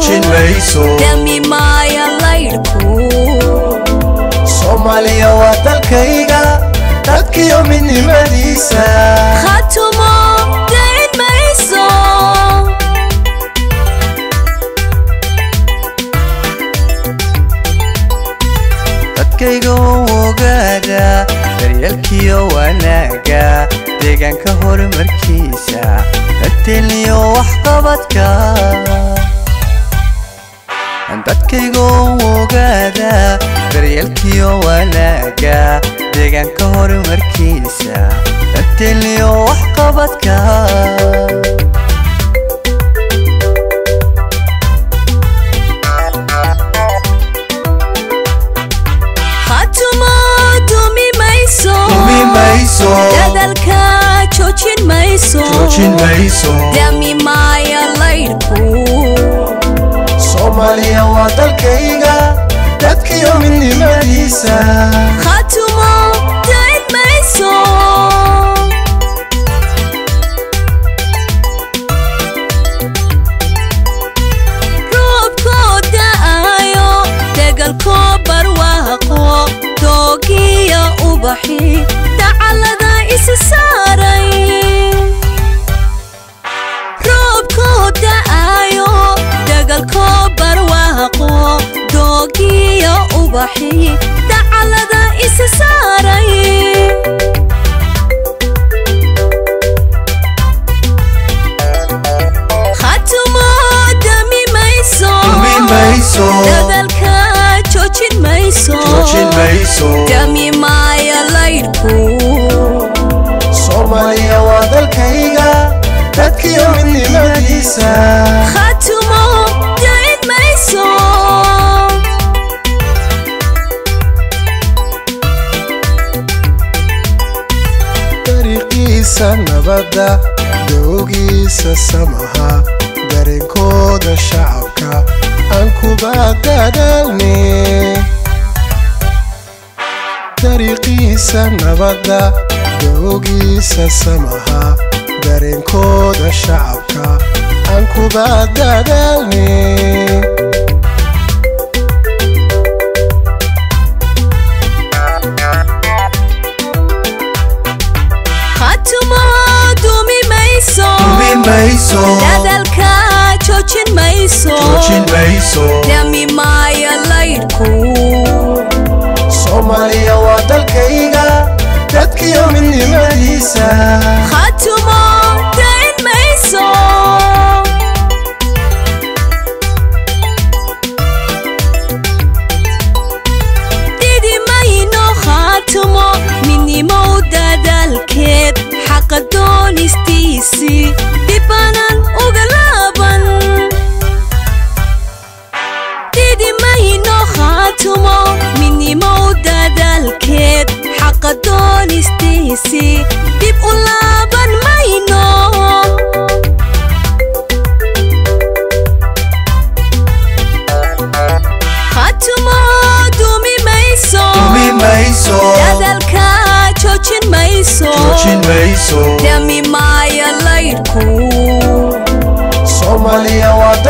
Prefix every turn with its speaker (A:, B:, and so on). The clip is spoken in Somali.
A: joojin mayso
B: dami maaya laydhku
A: soomaaliya waa dalkayga dadkiyo midnimadiisa
B: khatumo dayn mayso
A: dadkayga oo ogaada daryeelkiyo wanaaga deegaanka horumarkiisa dadteelniyo waxqabadka dadkayga oo ogaada daryeelkiyo wanaaga deegaanka horumarkiisa dadteelniyo waxqabadka
B: khatumo dumi mayso
A: dumi mayso
B: dadalka joojin mayso
A: joojin mayso
B: dami maaya laydhku
A: soomaaliya waa dalkayga dadkiyo midnimadiisa
B: khatumo dayn mayso roobkoo da'ayo degalkoo barwaaqo doogiya ubaxi dacalada isa saaray roobkoo da'ayo degalkoo barwaaqo doogiya ubaxi dacalada isa saaray khatumo dami mayso
A: dumi mayso
B: dadalka joojin mayso
A: joojin mayso
B: dami maaya laydhku
A: soomaaliya waa dalkayga dadkiyo midnimadiisa
B: khatumo dayn mayso
C: dariiqiisa nabadda doogiisa samaha dareenkooda shacabka aan kuba dadaalne dariiqiisa nabadda doogiisa samaha dareenkooda shacabka aan kuba dadaalne
B: khatumo dumi mayso
A: dumi mayso
B: dadalka joojin mayso
A: joojin mayso
B: dami maaya laydhku
A: soomaaliya waa dalkayga dadkiyo midnimadiisa
B: khatumo dayn mayso didi mayno khatumo midnimow dadaalkeed xaqa doonistiisii dhibanan uga laaban didi mayno khatumo midnimow dadaalkeed xaqa doonistiisii dib u laaban mayno khatumo dumi mayso
A: dumi mayso
B: dadalka joojin mayso
A: joojin mayso
B: dami maaya laydhku
A: soomaaliya waa